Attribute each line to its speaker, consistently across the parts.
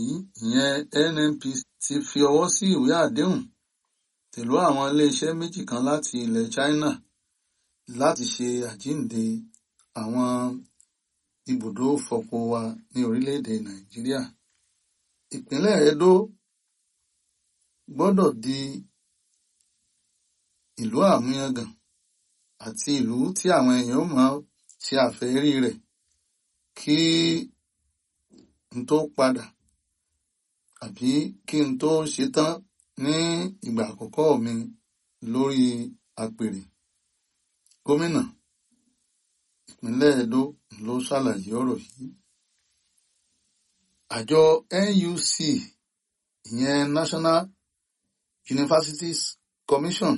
Speaker 1: ìyẹn NNPC ti fi ọwọ́ sí ìwé àdéhùn pẹ̀lú àwọn iléeṣẹ́ méjì kan láti ilẹ̀ China láti ṣe àjíǹde àwọn ibùdó fọpo wa ní orílẹ̀-èdè Nàìjíríà. Ìpínlẹ̀ Edo gbọ́dọ̀ di ìlú àmúyangàn àti ìlú tí àwọn èèyàn máa ṣe àfẹ́rí rẹ̀ kí n tó padà àbí kí n tó ṣetán ní ìgbà àkọ́kọ́ mi lórí àpèrè. Gómìnà ìpínlẹ̀ Edo ló ṣàlàyé ọ̀rọ̀ yìí. Àjọ NUC ìyẹn National Universities Commission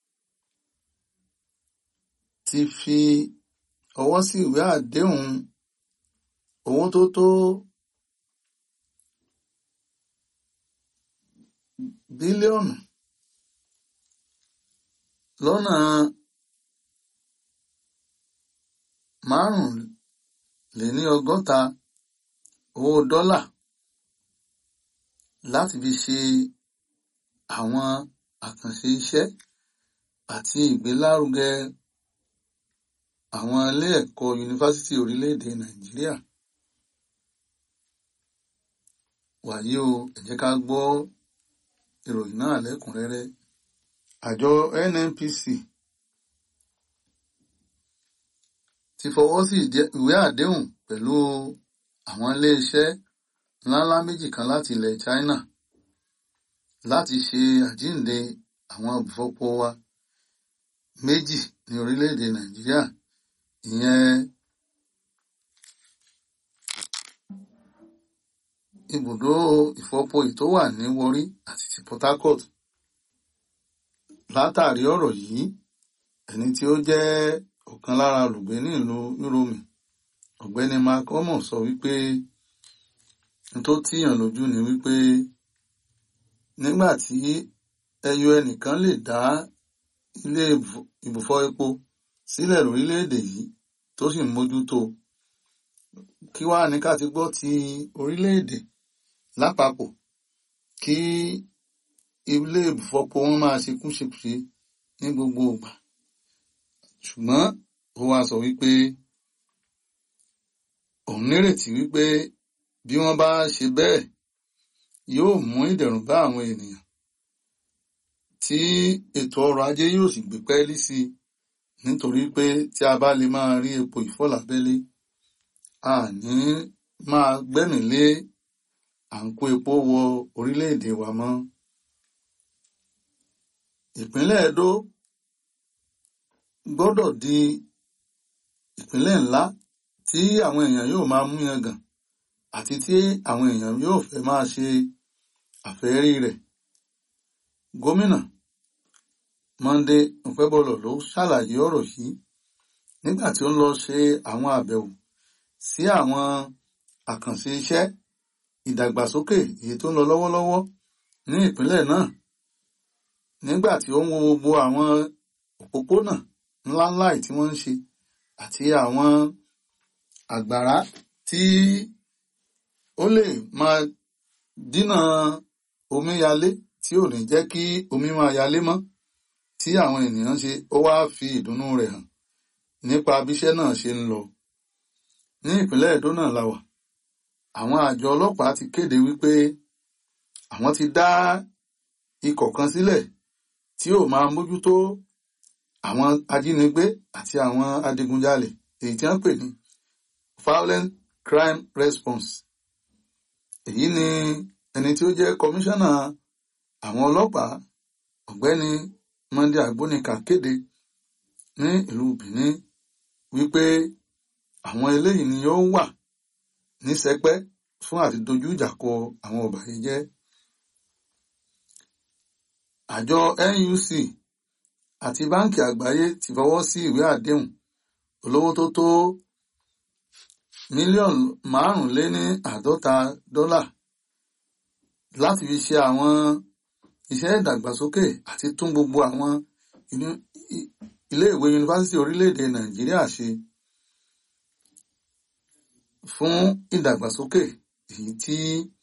Speaker 1: ti fi ọwọ́ sí ìwé àdéhùn owó tó tó bílíọ̀nù lọ́nà márùnléní ọgọ́ta owó dọ́là láti fi ṣe àwọn àkànṣe iṣẹ́ àti ìgbélárugẹ àwọn ilé ẹ̀kọ́ yunifásítì orílẹ̀-èdè Nàìjíríà. Wàyí o, ẹ jẹ́ ká gbọ́ ìròyìn náà lẹ́kùnrẹ́rẹ́. Àjọ NNPC ti fọwọ́ sí ìwé àdéhùn pẹ̀lú àwọn iléeṣẹ́ ńláńlá méjì kan láti ilẹ̀ China láti ṣe àjíǹde àwọn ibùfọpo wa méjì ní orílẹ̀-èdè Nàìjíríà ìyẹn ibùdó ìfọpo yìí tó wà ní Warri àti ti Port Harcourt. Látàrí ọ̀rọ̀ yìí ẹni tí ó jẹ́ ọ̀kan lára olùgbé ní ìlú Uromi ọ̀gbẹ́ni Mark Omo sọ wípé n tó tíyàn lójú ni wípé nígbà tí ẹyọ ẹnìkan lè dá ilé ìbùfọ epo sílẹ̀ lórílẹ̀‐èdè yìí tó sì ń mójútó kí wàá ní ká ti gbọ́ ti orílẹ̀‐èdè lápapọ̀ kí ilé ìbùfọpo wọn máa ṣe kúṣekúṣe ní gbogbo ìgbà ṣùgbọ́n ó wá sọ wípé òun nírètí wípé bí wọ́n bá ṣe bẹ́ẹ̀ yóò mú ìdẹ̀rùn bá àwọn ènìyàn tí ètò ọrọ̀ ajé yóò sì gbé pẹ́ẹ́lí sí i nítorí pé tí a bá lè máa rí epo ìfọ́lábẹ́lé a ní máa gbẹ́mì lé à ń kó epo wọ orílẹ̀-èdè wa mọ́. Ìpínlẹ̀ Edo gbọ́dọ̀ di ìpínlẹ̀ ńlá tí àwọn èèyàn yóò máa mú yangàn àti tí àwọn èèyàn yóò fẹ́ máa ṣe àfẹ́rí rẹ̀. Gómìnà Monday Okebolo ló ṣàlàyé ọ̀rọ̀ yìí nígbà tí ó ń lọ ṣe àwọn àbẹ̀wò sí àwọn àkànṣe iṣẹ́ ìdàgbàsókè èyí tó ń lọ lọ́wọ́lọ́wọ́ ní ìpínlẹ̀ náà nígbà tí ó ń wo gbogbo àwọn òpópónà ńláńlá tí wọ́n ń ṣe àti àwọn àgbàrá tí ó lè máa dínà omíyalé tí ò ní jẹ́ kí omi máa yalé mọ́ tí àwọn ènìyàn ṣe ó wá fi ìdùnnú rẹ̀ hàn nípa bíṣẹ́ náà ṣe ń lọ ní ìpínlẹ̀ Èdó náà la wà àwọn àjọ ọlọ́pàá ti kéde wípé àwọn ti dá ikọ̀ kan sílẹ̀ tí yóò máa mójútó àwọn ajínigbé àti àwọn adigunjalè èyí tí wọ́n pè ní violent crime response èyí ni ẹni tí ó jẹ́ kọmíṣánná àwọn ọlọ́pàá ọ̀gbẹ́ni Monday Agbonika kéde ní ìlú Benin wípé àwọn eléyìí ni ó wà ní sẹpẹ́ fún àti dojú ìjà kọ àwọn ọ̀bàyéjẹ́ àjọ NUC àti báńkì àgbáyé ti fọwọ́ sí ìwé àdéhùn olówó tó tó mílíọ̀nù márùnléní àádọ́ta dọ́là láti fi ṣe àwọn iṣẹ́ ìdàgbàsókè àti tún gbogbo àwọn iléèwé yunifásítì orílẹ̀-èdè Nàìjíríà ṣe fún ìdàgbàsókè èyí tí